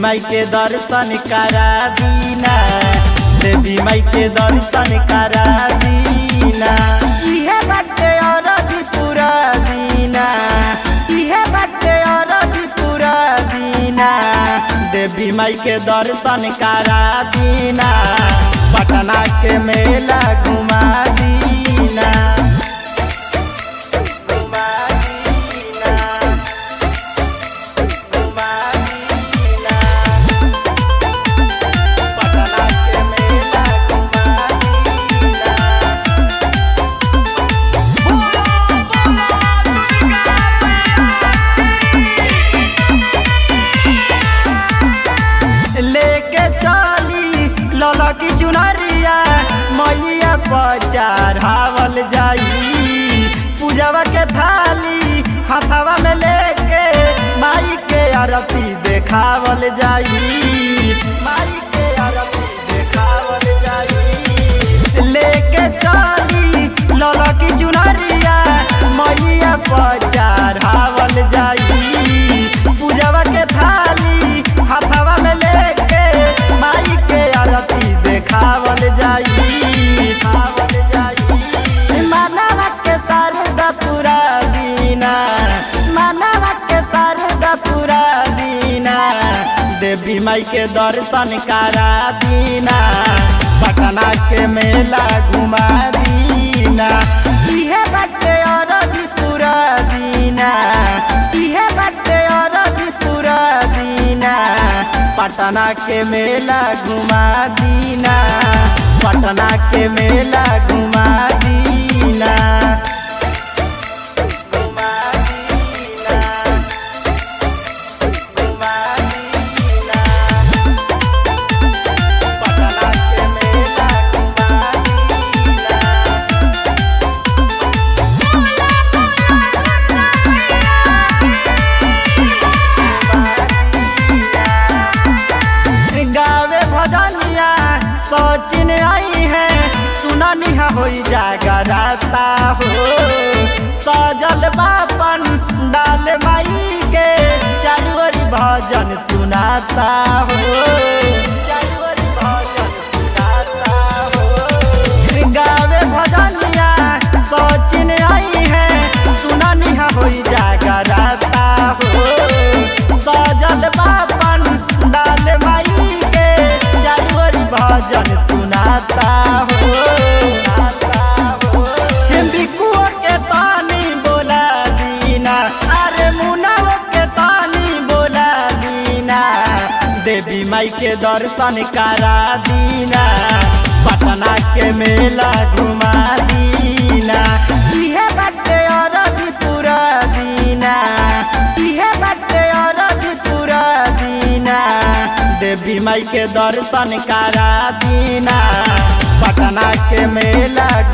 माई के दर्शन करा दीना देवी माई के दर्शन करा दीना इहे बाटे अरजी पूरा दीना इहे बाटे अरजी पूरा दीना देवी माई के दर्शन करा दीना पटना के मेला घुमा दीना घुमा दीना घुमा दीना पटना के मेला घुमा दीना लेके चली लला की चुनरिया मैया पर हावल जाई पूजवा के थाली हाथवा में लेके माई के आरती देखावल जाई माई के आरती देखावल जाई लेके चली लला की चुनरिया मैया पर हावल जाई पूजवा के थाली हाथवा में लेके माई के आरती देखावल जाई खावल जाई मानवा के शारदा पूरा दीना मानवा के शारदा पूरा दीना देवी माई के दर्शन करा दीना पटना के मेला घुमा दीना इहे बाटे अरजी पूरा दीना इहे बाटे अरजी पूरा दीना पटना के मेला घुमा दीना पटना के मेला घुमा दीना घुमा दीना घुमा दीना पटना के मेला घुमा दीना गावे भजनिया सचिन आई है सुननी होई जागराता हो सजल बापन डाल माई के चारुवरी भजन सुनाता हो चारुवरी भजन सुनाता हो गावे भजनिया सचिन आई है सुननी होई जागराता हो सजल बापन डाल माई के चारुवरी भजन सुनाता हो बिकुओ के तानी बोला दीना अरे मुनाओ के तानी बोला दीना देवी माई के दर्शन करा दीना पटना के मेला घुमा दीना इहे बाटे अरजी पूरा दीना इहे बाटे अरजी पूरा दीना देवी माई के दर्शन करा दीना पटना के मेला